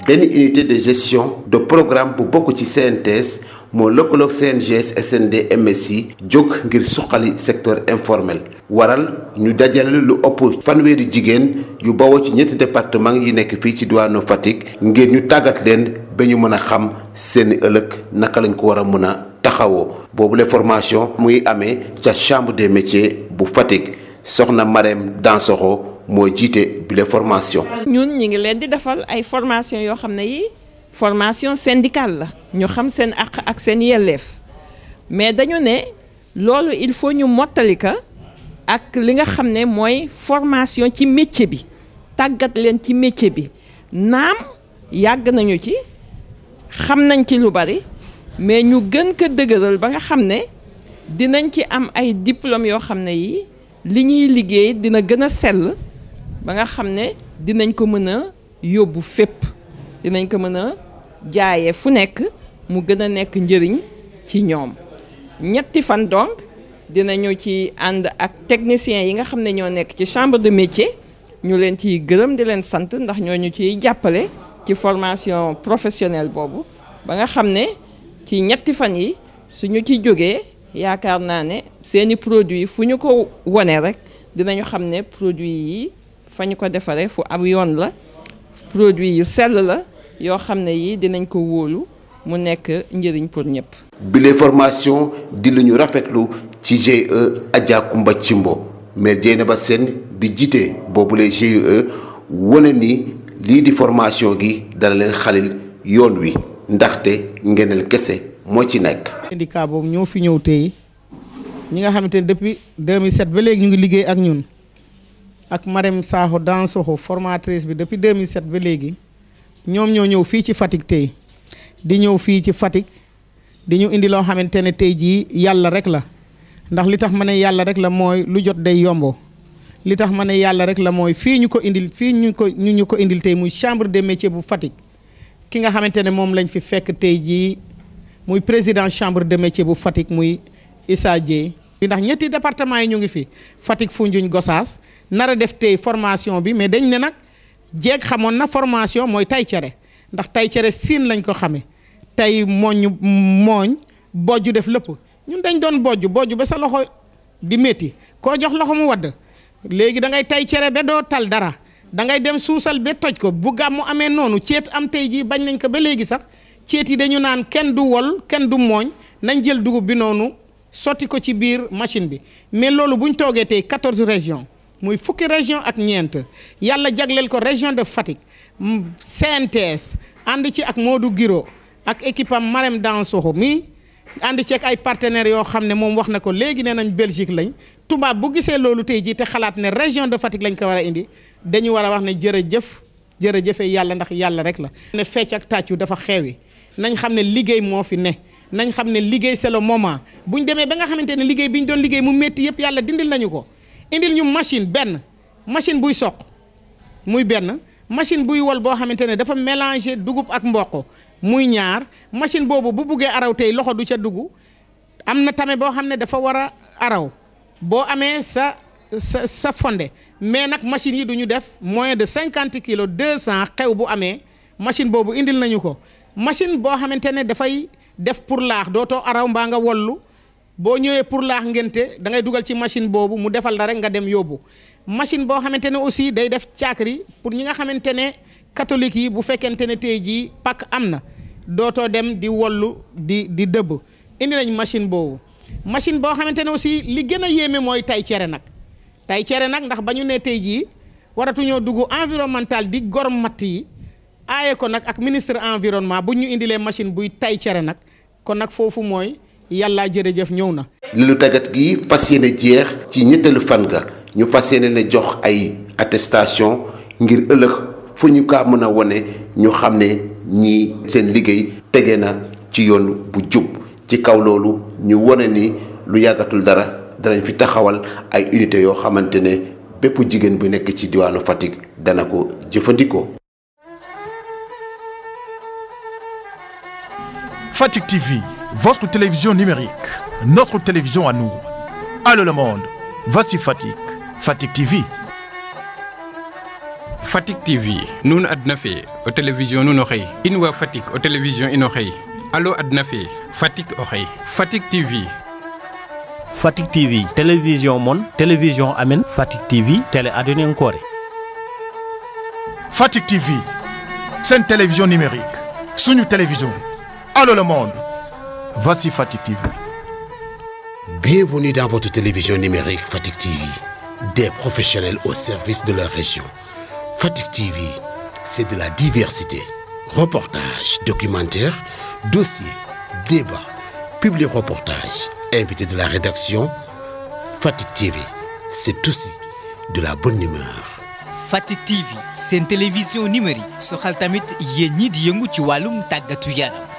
benn unité de gestion de programme bu bokk ci CNTS moo lëkkaloog CNGS SND MSI jóg ngir suqali secteur informel waral ñu dajale lu ëpp fanweeri jigéen yu bawoo ci ñetti département yi nekk fii ci diwaanu Fatick ngir ñu tàggat leen ba ñu mën a xam seeni ëllëg naka lañ ko war a mën a taxawoo boobule formation muy amee ca chambre des métiers bu Fatick soxna Marème Dansokho mooy jiite bile formation. ñun ñi ngi leen di defal ay formation yoo xam ne yi formation syndicale la ñu xam seen àq ak seen yelleef mais dañu ne loolu il faut ñu mottali ka ak li nga xam ne mooy formation ci métier bi tàggat leen ci métier bi naam yàgg nañu ci xam nañ ci lu bari mais ñu gën ko dëgëral ba nga xam ne dinañ ci am ay diplôme yoo xam ne yi li ñuy liggéey dina gën a sell ba nga xam ne dinañ ko mën a yóbbu fépp dinañ ko mën a jaayee fu nekk mu gën a nekk njëriñ ci ñoom ñetti fan donc dinañu ci ànd ak techniciens yi nga xam ne ñoo nekk ci chambre de métier ñu leen ciy gërëm di leen sant ndax ñoo ñu ciy jàppale ci formation professionnelle boobu ba nga xam ne ci ñetti fan yi suñu ci jógee yaakaar naa ne seeni produits fu ñu ko wone rek dinañu xam ne produits yi fa ñu ko defaree fu am yoon la produit yu sell la yoo xam ne yi dinañ ko wóolu mu nekk njëriñ pour ñëpp. bile formation di lu ñu rafetlu ci GIE Adja Kumba Cimbo maire Dieynaba Sène bi jiite boobule GIE wane ni lii di formation gi dana leen xalil yoon wi ndaxte ngeneel kese moo ci nekk. syndicat boobu ñoo fi ñëw tey ñi nga xamante ne depuis 2007 ba léegi ñu ngi liggéey ak ñun. ak Marème Sakho Dansokho formatrice bi depuis 2007 ba léegi ñoom ñoo ñëw fii ci Fatick tey di ñëw fii ci Fatick di ñu indi loo xamante ne tey jii yàlla rek la ndax li tax ma ne yàlla rek la mooy lu jot day yombo li tax ma ne yàlla rek la mooy fii ñu ko indil fii ñu ko ñu ñu ko indil tey muy chambre des métiers bu Fatick ki nga xamante ne moom lañ fi fekk tey jii muy président chambre de métier bu Fatick muy Issa Dieye ndax ñetti département yi ñu ngi fi Fatick Foundiougne Gossas nar a def tey formation bi mais dañ ne nag jeeg xamoon na formation mooy tay cere ndax tay cere siin lañ ko xamee tey mooñ mooñ bojju def lépp ñun dañ doon bojju bojju ba sa loxo di métti koo jox loxo mu wadd léegi da ngay tay cere ba doo tal dara da ngay dem suusal ba toj ko bu gàmmu amee noonu ceet am tey jii bañ nañ ko ba léegi sax ceet yi dañu naan kenn du wol kenn du mooñ nañ jël dugub bi noonu sotti ko ci biir machine bi mais loolu bu ñu toogee tey 14 régions muy fukki région ak ñeent yàlla jagleel ko région de Fatick CNTS ànd ci ak Modou Giro ak équipe am Marème Dansokho mi ànd ci ak ay partenaires yoo xam ne moom wax na ko léegi nee nañ Belgique lañ tubaab bu gisee loolu tey jii te xalaat ne région de Fatick lañ ko war a indi dañu war a wax ne jërëjëf jërëjëfe yàlla ndax yàlla rek la. ne fecc ak tàccu dafa xewi nañ xam ne liggéey moo fi ne. nañ xam ne liggéey c'est le moment bu ñu demee ba nga xamante ne liggéey bi ñu doon liggéey mu métti yëpp yàlla dindil nañu ko indil ñu machine benn machine buy soq muy benn machine buy wol boo xamante ne dafa mélanger dugub ak mboq muy ñaar machine boobu bu buggee araw tey loxo du ca dugg am na tame boo xam ne dafa war a araw boo amee sa sa sa fonde mais nag machine yi du ñu def moins de cinquante kilos deux cent xew bu amee machine boobu indil nañu ko machine boo xamante ne dafay def pour laax dootoo araw mbaa nga wollu boo ñëwee pour laax ngente da ngay dugal ci machine boobu mu defal la rek nga dem yóbbu machine boo xamante ne aussi day def caakri pour ñi nga xamante ne catholique yi bu fekkente ne tey jii pak am na dootoo dem di wollu di di dëbb indi nañ machine boobu machine boo xamante ne aussi li gën a yéeme mooy tay cere nag tay cere nag ndax ba ñu ne tey jii waratuñoo dugg environnemental di gor matt yi aaye ko nag ak ministre environnement bu ñu indilee machine buy tay cere nag kon nag foofu mooy yàlla jërëjëf ñëw na. li lu tàggat gi fas yéene jeex ci ñetteelu fan ga ñu fas yéene ne jox ay attestation ngir ëllëg fu ñu kaa mën a wone ñu xam ne ñii seen liggéey tege na ci yoon bu jub ci kaw loolu ñu wone ni lu yàggatul dara danañ fi taxawal ay unité yoo xamante ne bépp jigéen bu nekk ci diwaanu Fatick dana ko jëfandikoo. Fatick TV, votre télévision numérique, notre télévision à nous. Allô le monde, voici Fatick, Fatick TV. Fatick TV nuun adna fe o télévision nuun o xëy in wa Fatick o télévision ino xëy alo adna fe Fatick o xëy Fatick TV Fatick TV télévision mon télévision amen Fatick TV télé adonen kore Fatick TV seen télévision numérique suñu télévision allô le monde voici Fatick TV Bienvenue dans votre télévision numérique Fatick TV des professionnels au service de leur région Fatick TV c'est de la diversité reportages documentaires dossiers débats publi-reportages invités de la rédaction Fatick TV c'est aussi de la bonne humeur Fatick TV seen télévision numérique soxal tamit yéen ñi di yëngu ci wàllum tàggatu yaram